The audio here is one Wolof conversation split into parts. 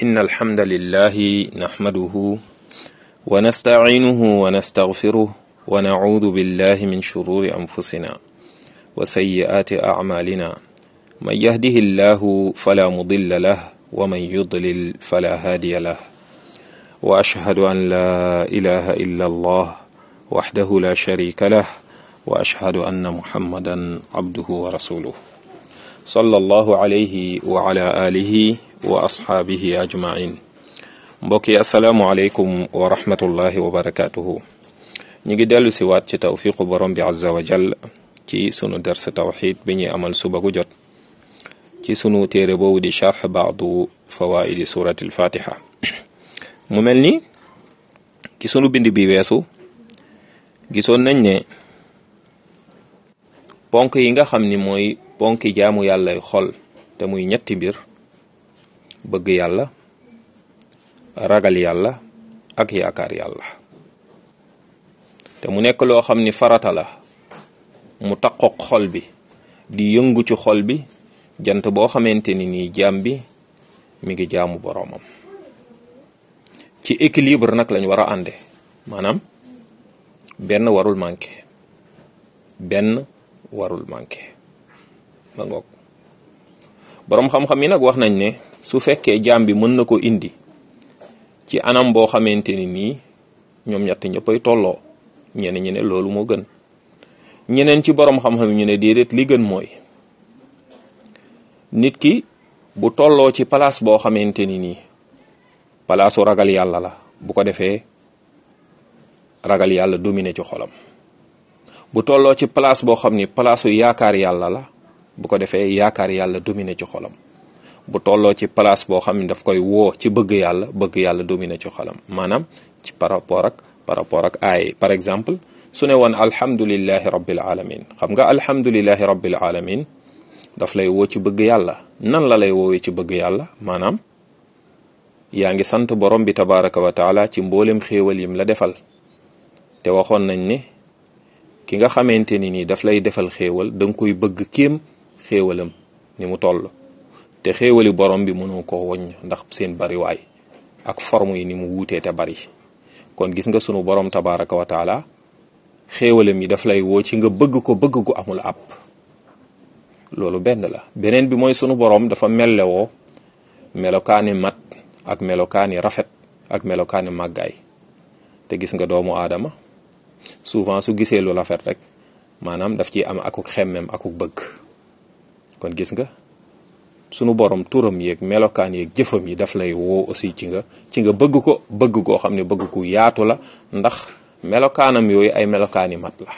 إن الحمد لله نحمده ونستعينه ونستغفره ونعوذ بالله من شرور أنفسنا وسيئات أعمالنا من يهده الله فلا مضل له ومن يضلل فلا هادي له وأشهد أن لا إله إلا الله وحده لا شريك له وأشهد أن محمدا عبده ورسوله صلى الله عليه وعلى آله وأصحابه أجمعين mbokki asalaamualeykum wa rahmatullahi wa barakatuhu ñu ngi dellu si waat ci tawfiqu borom bi azza wa jall ci sunu ders tawxid bi ñuy amal suba gu jot ci sunu téere boobu di charx baadu fawaidi surati alfatiha mu mel ni ci sunu bind bi weesu gisoon nañ ne ponk yi nga xam ni mooy ponki jaamu yàllay xol te muy ñetti mbir bëgg yàlla ragal yàlla ak yaakaar yàlla te mu nekk loo xam ni farata la mu taqoog xol bi di yëngu ci xol bi jant boo xamante ni nii jaam bi mi ngi jaamu boroomam ci équilibre nag lañ war a ànde maanaam benn warul manqué benn warul manqué ba ngoog boroom xam-xam yi nag wax nañ ne su fekkee jaam bi mën na ko indi ci anam boo xamante ni nii ñoom ñett ñëppay tolloo ñeneen ñi ne loolu moo gën ñeneen ci boroom xam-xam ñu ne déedéet li gën mooy nit ki bu tolloo ci place boo xamante ni nii palaasu ragal yàlla la bu ko defee ragal yàlla domine ci xolam bu tolloo ci place boo xam ni palaasu yaakaar yàlla la bu ko defee yaakaar yàlla domine ci xolam bu tolloo ci place boo xam ni daf koy woo ci bëgg yàlla bëgg yàlla domine ci xolam maanaam ci par rapport ak par rapport ak aay par exemple su ne woon alhamdulillahi rabbil alamin xam nga alhamdulillahi rabbil alamin daf lay woo ci bëgg yàlla nan la lay woowee ci bëgg yàlla maanaam yaa ngi sant borom bi tabaraka wa taala ci mboolem xéewal yim la defal te waxoon nañ ne ki nga xamante ni nii daf lay defal xéewal da nga koy bëgg kéem xéewalam ni mu toll te xéewali borom bi mënoo koo woññ ndax seen bariwaay ak forme yi ni mu wuutee te bari kon gis nga sunu borom tabaraka wa taala xéewalam yi daf lay woo ci nga bëgg ko bëgg gu amul àpp loolu benn la beneen bi mooy sunu borom dafa mellewoo melokaani mat ak melokaani rafet ak melokaani màggaay te gis nga doomu aadama souvent su gisee lu rafet rek maanaam daf ciy am akuk xemmem akuk bëgg kon gis nga sunu borom turam yeeg melokaan yeeg jëfam yi daf lay woo aussi ci nga ci nga bëgg ko bëgg koo xam ne bëgg ku yaatu la ndax melokaanam yooyu ay melokaani mat la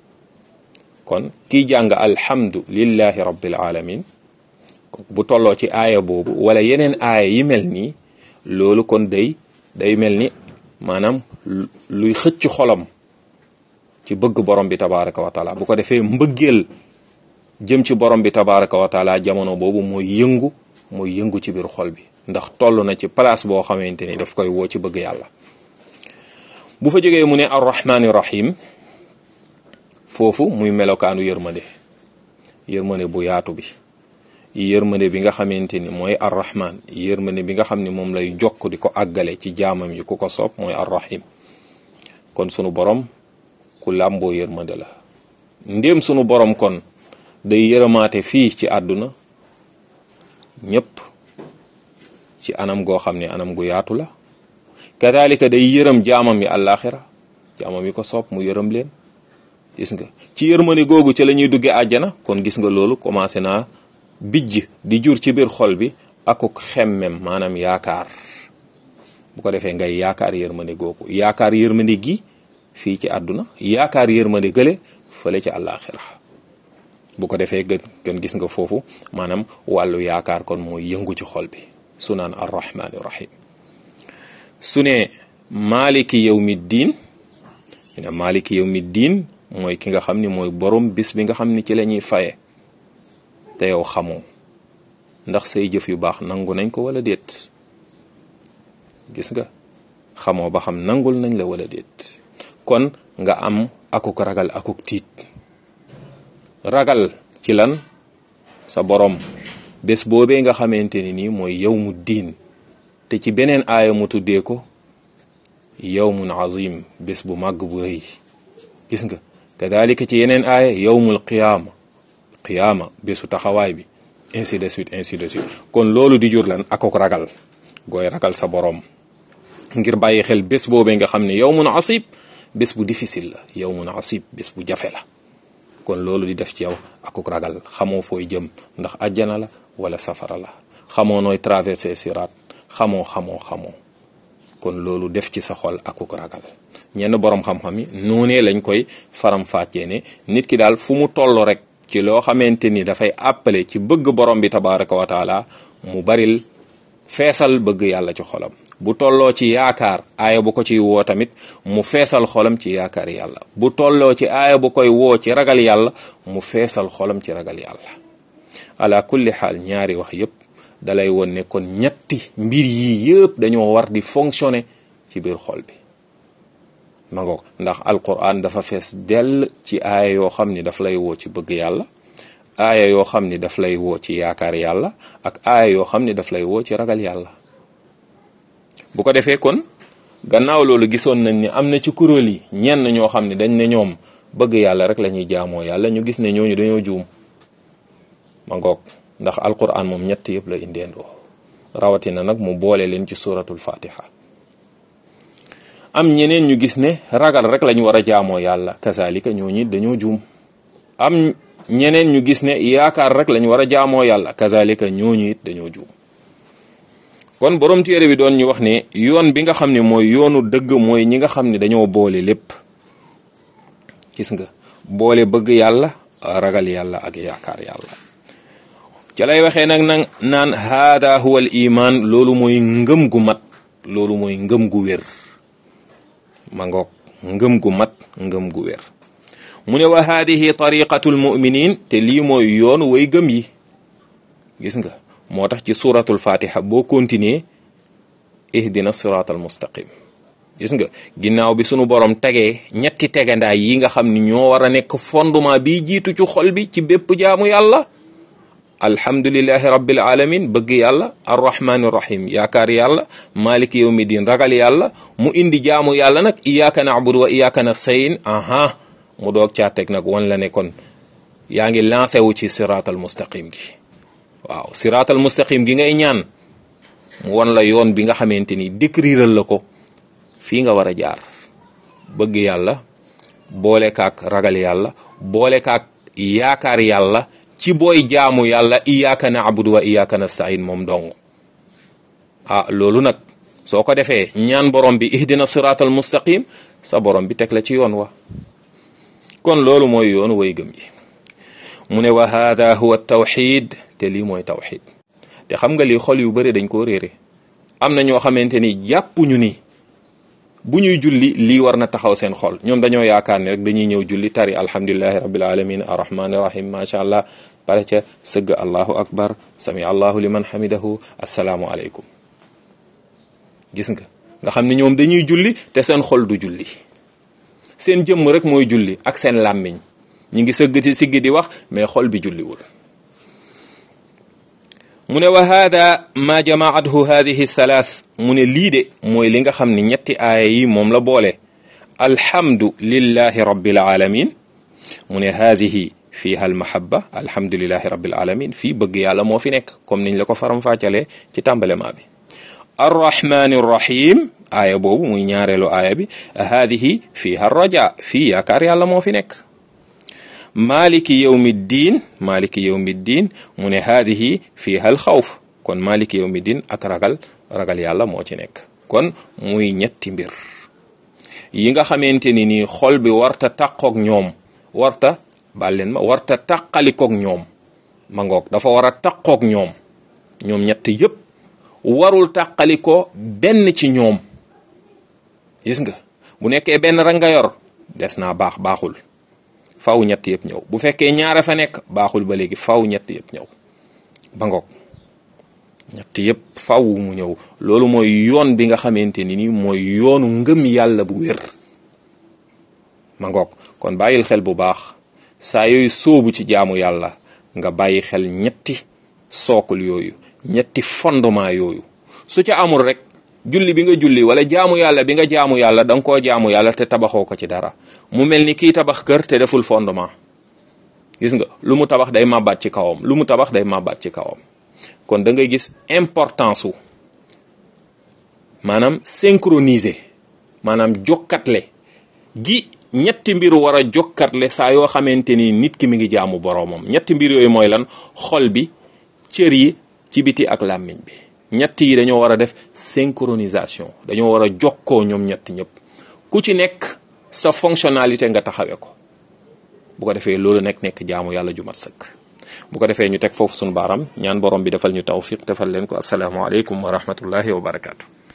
kon kiy jàng alhamdu lillahi rabbil alamin bu tolloo ci aaya boobu wala yeneen aaya yi mel nii loolu kon day day mel ni maanaam luy xëcc xolam ci bëgg borom bi tabaraka wa taala bu ko defee mbëggeel jëm ci borom bi tabaraka wa taala jamono boobu mooy yëngu mooy yëngu ci biir xol bi ndax toll na ci place boo xamante ni daf koy woo ci bëgg yàlla bu fa jógee mu ne arrahmani rahim foofu muy melokaanu yërmande yërmande bu yaatu bi yërmande bi nga xamante ni mooy arrahman yërmande bi nga xam ni moom lay jokk di ko àggale ci jaamam yi ku ko soob mooy arrahim kon sunu borom ku làmboo yërmande la ndéem sunu borom kon day yërëmaate fii ci àdduna ñépp ci anam goo xam ne anam gu yaatu la kadalika day yërëm jaamam yi àllaaxira jaamam yi ko soob mu yërëm leen gis nga ci yërmande googu ci la ñuy duggee àjjana kon gis nga loolu commencé naa bijj di jur ci biir xol bi akuk xemmem maanaam yaakaar bu ko defee ngay yaakaar yërmande googu yaakaar yërmande gi fii ci àdduna yaakaar yërmande gële fële ci àllaaxira bu ko defee gën gën gis nga foofu maanaam wàllu yaakaar kon mooy yëngu ci xol bi su naan arrahmaani rahim su ne maaliki yawmi diin ne maaliki yawmi diin mooy ki nga xam ni mooy borom bis bi nga xam ni ci la ñuy faye te yow xamoo ndax say jëf yu baax nangu nañ ko wala déet gis nga xamoo ba xam nangul nañ la wala déet kon nga am akuk ragal akuk tiit ragal ci lan sa borom bés boobee nga xamante ni nii mooy yow mu diin te ci beneen aaya mu tuddee ko yawmun azim bés bu màgg bu rëy gis nga kadalika ci yeneen aaya yawmul qiyaama qiyaama bésu taxawaay bi ainsi de suite ainsi de suite kon loolu di jur lan akok ragal gooy ragal sa boroom ngir bàyyi xel bés boobee nga xam ne yawmun asib bés bu difficile la yawmun asib bés bu jafe la kon loolu di def ci yow akuk ragal xamoo fooy jëm ndax àjjana la wala safara la xamoo nooy traversé siraat xamoo xamoo xamoo kon loolu def ci sa xol akuk ragal ñenn boroom xam-xam yi noonee lañ koy faram fàccee ne nit ki daal fu mu toll rek ci loo xamante ni dafay appelé ci bëgg borom bi tabaraka wa taala mu baril feesal bëgg yàlla ci xolam bu tolloo ci yaakaar aaya bu ko ciy woo tamit mu feesal xolam ci yaakaar yàlla bu tolloo ci aaya bu koy woo ci ragal yàlla mu feesal xolam ci ragal yàlla ala kulli xaal ñaari wax yépp dalay won ne kon ñetti mbir yi yëpp dañoo war di fonctionner ci biir xol bi ma ngoog ndax alquran dafa fees dell ci aaya yoo xam ni daf lay woo ci bëgg yàlla aaya yoo xam ni daf lay woo ci yaakaar yàlla ak aaya yoo xam ni daf lay woo ci ragal yàlla bu ko defee kon gannaaw loolu gisoon nañ ni am na ci kuréel yi ñenn ñoo xam ne dañ ne ñoom bëgg yàlla rek la ñuy jaamoo yàlla ñu gis ne ñooñu dañoo juum ma ngoog ndax alquran moom ñett yëpp la indeendoo rawatina nag mu boole leen ci suratul fatiha am ñeneen ñu gis ne ragal rek lañu war a jaamoo yàlla kazalika ñooñu dañoo juum am ñeneen ñu gis ne yaakaar rek lañu war a jaamoo yàlla kazalika ñooñu it dañoo juum kon borom téere bi doon ñu wax ne yoon bi nga xam ne mooy yoonu dëgg mooy ñi nga xam ne dañoo boole lépp gis nga boole bëgg yàlla ragal yàlla ak yaakaar yàlla ca lay waxee nag nag naan haada huwa al iman loolu mooy ngëm gu mat loolu mooy ngëm gu wér ma ngoog ngëm gu mat ngëm gu wér mu ne wa haadihi tariqatul muminin te lii mooy yoon way gëm yi gis nga moo tax ci suratul fatiha boo continuer ihdina siratal mustaqim gis nga ginnaaw bi sunu borom tegee ñetti tegandaay yi nga xam ni ñoo war a nekk fondement bi jiitu ci xol bi ci bépp jaamu yàlla alhamdulillahi rabbil alamin bëgg yàlla arrahmani rahim yaakaar yàlla maliki yawmi din ragal yàlla mu indi jaamu yàlla nag iyyaka na'budu wa iyyaka nasta'in aha mu doog caa teg nag wan la ne kon yaa ngi lancé wu ci siratal mustaqim gi waaw siratal mustaqim gi ngay ñaan mu wan la yoon bi nga xamante ni décriral la ko fii nga war a jaar bëgg yàlla boole kaak ragal yàlla boole kaak yaakaar yàlla ci booy jaamu yàlla iyyaka na'budu wa iyyaka nasta'in moom dong ah loolu nag soo ko defee ñaan borom bi ihdina siratal mustaqim sa borom bi teg la ci yoon wa kon loolu mooy yoonu way gëm yi mu ne wa hada huwa tawxid te lii mooy tawxid te xam nga lii xol yu bëri dañ koo réere am na ñoo xamante ni jàppuñu ni bu ñuy julli lii war na taxaw seen xol ñoom dañoo yaakaar ne rek dañuy ñëw julli tari alhamdulilahi rabbil alamin arrahmani rahim macha allah pare ca sëgg allahu akbar sami allahu liman hamidahu assalaamu aleykum gis nga nga xam ne ñoom dañuy julli te seen xol du julli seen jëmm rek mooy julli ak seen làmmiñ ñi ngi sëgg ci siggi di wax mais xol bi julliwul mu ne wa hada ma jamaathu hadihi thalath mu ne lii de mooy li nga xam ne ñetti aaya yi moom la boole alhamdu lillahi rabbil alamin mu ne haadihi fiha almahaba alhamdulillahi rabbil alamin fii bëgg yàlla moo fi nekk comme niñ la ko faram fàccalee ci tàmbalema bi arrahmani rrahim aaya boobu muy ñaareelu aaya bi haadihi fiha raja fii yaakaar yàlla moo fi nekk maliki yawmi ddin maliki yawmi ddin mu ne haadihi fiha al xawf kon maliki yawmi ddin ak ragal ragal yàlla moo ci nekk kon muy ñetti mbir yi nga xamante ni nii xol bi warta taqoog ñoom warta baal leen ma warta taqalikoog ñoom ma ngoog dafa war a taqoog ñoom ñoom ñett yépp warul taqalikoo benn ci ñoom gis nga bu nekkee benn rek nga yor des naa baax baaxul faw ñett yëpp ñëw bu fekkee ñaara fa nekk baaxul ba léegi faw ñett yëpp ñëw ba ngoog ñett yëpp faw mu ñëw loolu mooy yoon bi nga xamante ni ni mooy yoonu ngëm yàlla bu wér ma ngoog kon bàyyil xel bu baax saa yooyu sóobu ci jaamu yàlla nga bàyyi xel ñetti sookul yooyu ñetti fondement yooyu su ca amul rek julli bi nga julli wala jaamu yàlla bi nga jaamu yàlla da nga koo jaamu yàlla te tabaxoo ko ci dara mu mel ni kii tabax kër te deful fondement gis nga lu mu tabax day màbbaat ci kawam lu mu tabax day màbbaat ci kawam kon da ngay gis importance wu maanaam synchroniser maanaam jokkatle gi ñetti mbir war a jokkatle saa yoo xamante ni nit ki mi ngi jaamu boroomam ñetti mbir yooyu mooy lan xol bi cër yi ci biti ak làmmiñ bi ñett yi dañoo war a def synchronisation dañoo war a jokkoo ñoom ñett ñëpp ku ci nekk sa fonctionnalité nga taxawee ko bu ko defee loolu nekk nekk jaamu yàlla ju mat sëkk bu ko defee ñu teg foofu suñu baaram ñaan borom bi defal ñu tawfiq defal leen ko asalaamaaleykum wa rahmatullahi wa barakaatu.